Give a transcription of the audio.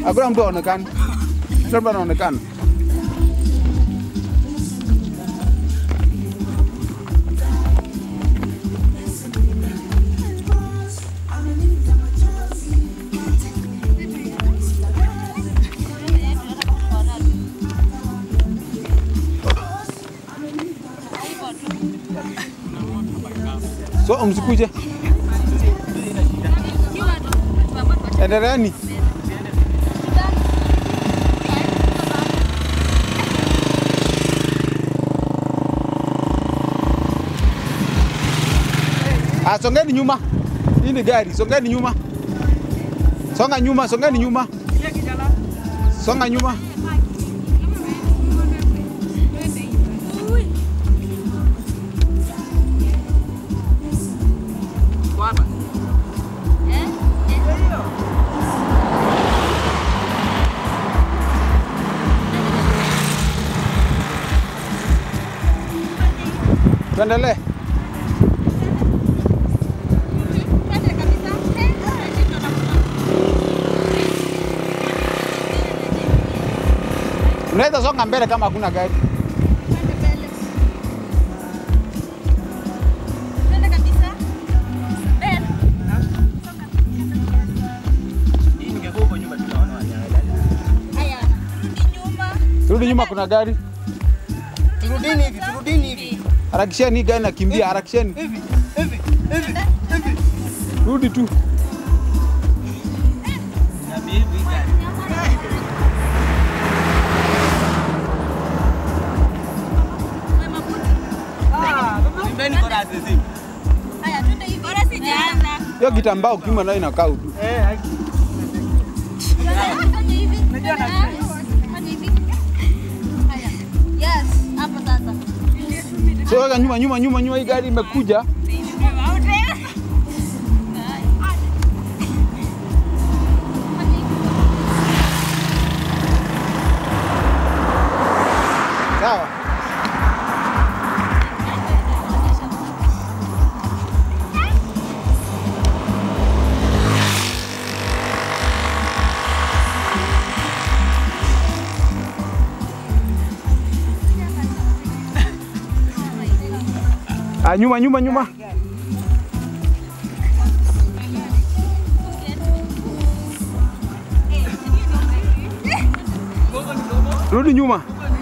Hakuna mtu aonekana. Kila mtu anaonekana. So msikuje. Endeleeni. Ah, songeni nyuma. Hii ni gari, songeni nyuma. Songa nyuma, songeni nyuma. Songa nyuma. Tuendelee. Unaweza songa mbele kama hakuna gari. Turudi nyuma, kuna gari. Turudini hivi, turudini hivi. Harakisheni, hii gari nakimbia, harakisheni. Hivi, hivi, hivi, hivi. Rudi tu. Pembeni kwa rasi hizi. Hiyo kitambaa ukimwa nayo inakaa udu. Eh, haki. So weka nyuma nyuma nyuma nyuma, hii gari imekuja. Sawa. Ah, nyuma nyuma nyuma. Rudi nyuma.